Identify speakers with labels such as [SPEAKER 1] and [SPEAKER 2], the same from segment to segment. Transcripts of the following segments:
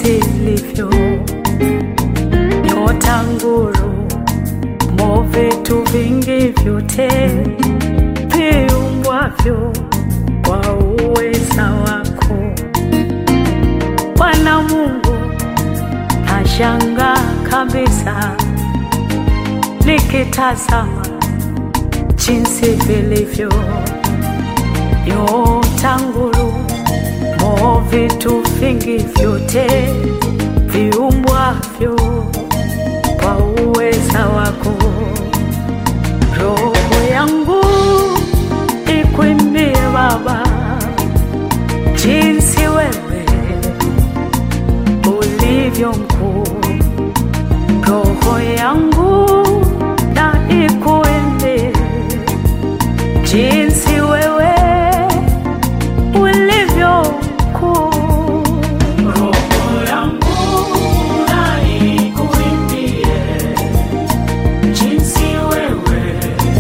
[SPEAKER 1] ilivyo, nyota, nguru, mo, vitu vingi vyote viumbwavyo kwa uweza wako Bwana Mungu, nashangaa kabisa nikitazama jinsi vilivyo nyota, nguru, mo, vitu vingi vyote viumbwavyo kwa uweza wako. Roho yangu ikuimbie Baba, jinsi wewe ulivyo mkuu. Roho yangu na ikuimbie jinsi wewe ulivyo mkuu. Roho yangu na ikuimbie jinsi wewe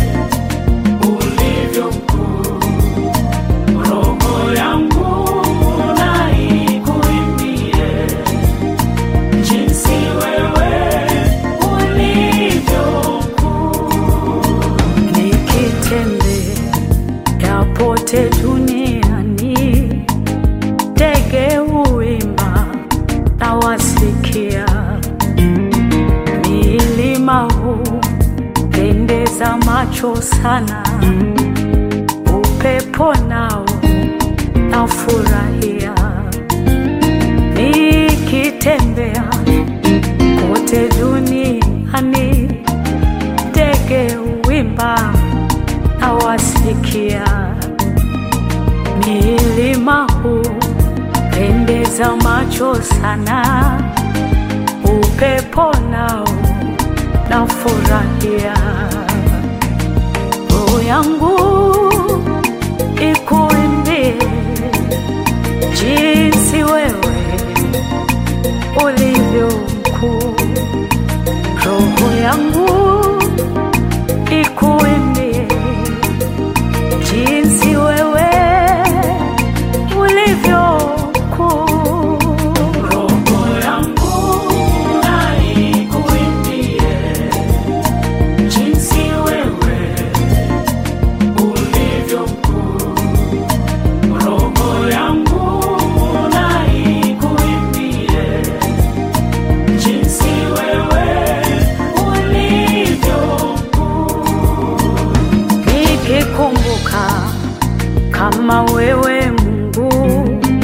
[SPEAKER 1] ulivyo mkuu. Roho yangu na ikuimbie jinsi wewe ulivyo mkuu. Nikitembea pote duniani, ndege huimba na wasikia, milima hupendeza macho sana, upepo nao nafurahia, nikitembea kote duniani, ndege huimba na wasikia, milima hupendeza macho sana, upepo nao nafurahia, roho yangu ikuimbie jinsi wewe ulivyo mkuu, roho yangu ikuimbie jinsi wewe ulivyo mkuu. Roho yangu na ikuimbie jinsi wewe ulivyo mkuu. Roho yangu na ikuimbie jinsi wewe ulivyo mkuu. Nikikumbuka kama wewe Mungu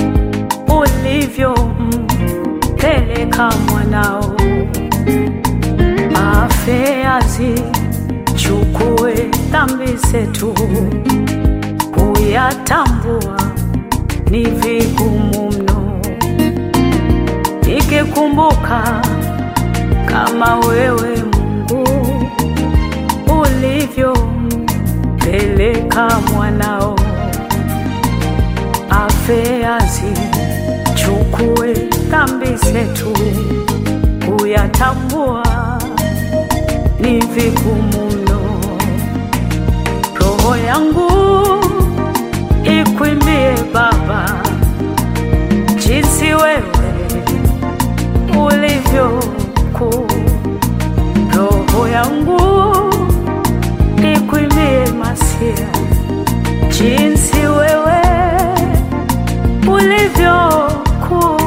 [SPEAKER 1] ulivyompeleka mwanao afe azichukue dhambi zetu, kuyatambua ni vigumu mno. Nikikumbuka kama wewe Mungu ulivyompeleka mwanao afe azichukue dhambi zetu, kuyatambua ni vigumu mno. Roho yangu ikuimbie Baba, jinsi wewe ulivyo mkuu. Roho yangu ikuimbie Masia, jinsi wewe ulivyo mkuu.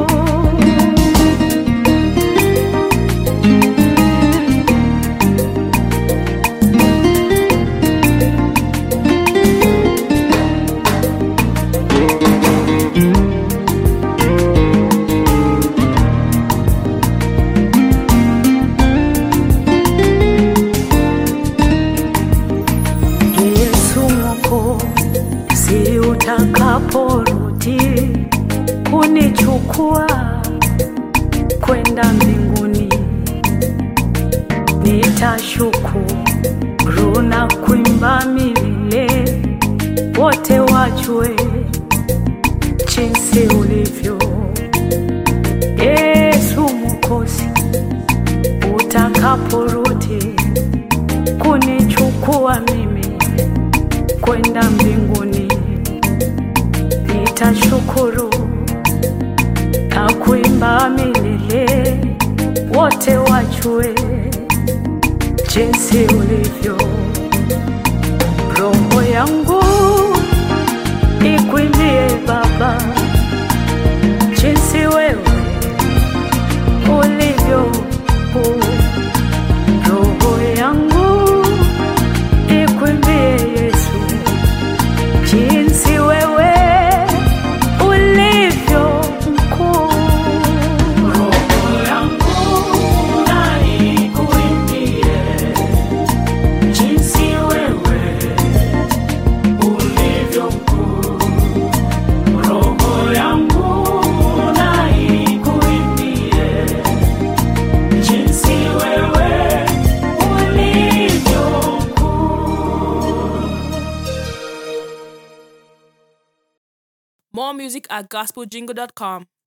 [SPEAKER 1] Yesu Mwokozi, utakaporudi kunichukua kwenda mbinguni, nitashukuru na kuimba milele, wote wajue jinsi ulivyo. Yesu Mwokozi, utakaporudi kunichukua mimi kwenda mbinguni, nitashukuru na kuimba watu we, jinsi ulivyo. Roho yangu ikuimbie Baba, jinsi wewe ulivyo kuu. Roho yangu ikuimbie Yesu, jinsi wewe ulivyo mkuu. Roho yangu na ikuimbie jinsi wewe ulivyo mkuu. Roho yangu na ikuimbie jinsi wewe ulivyo mkuu.
[SPEAKER 2] More music at gospeljingle.com.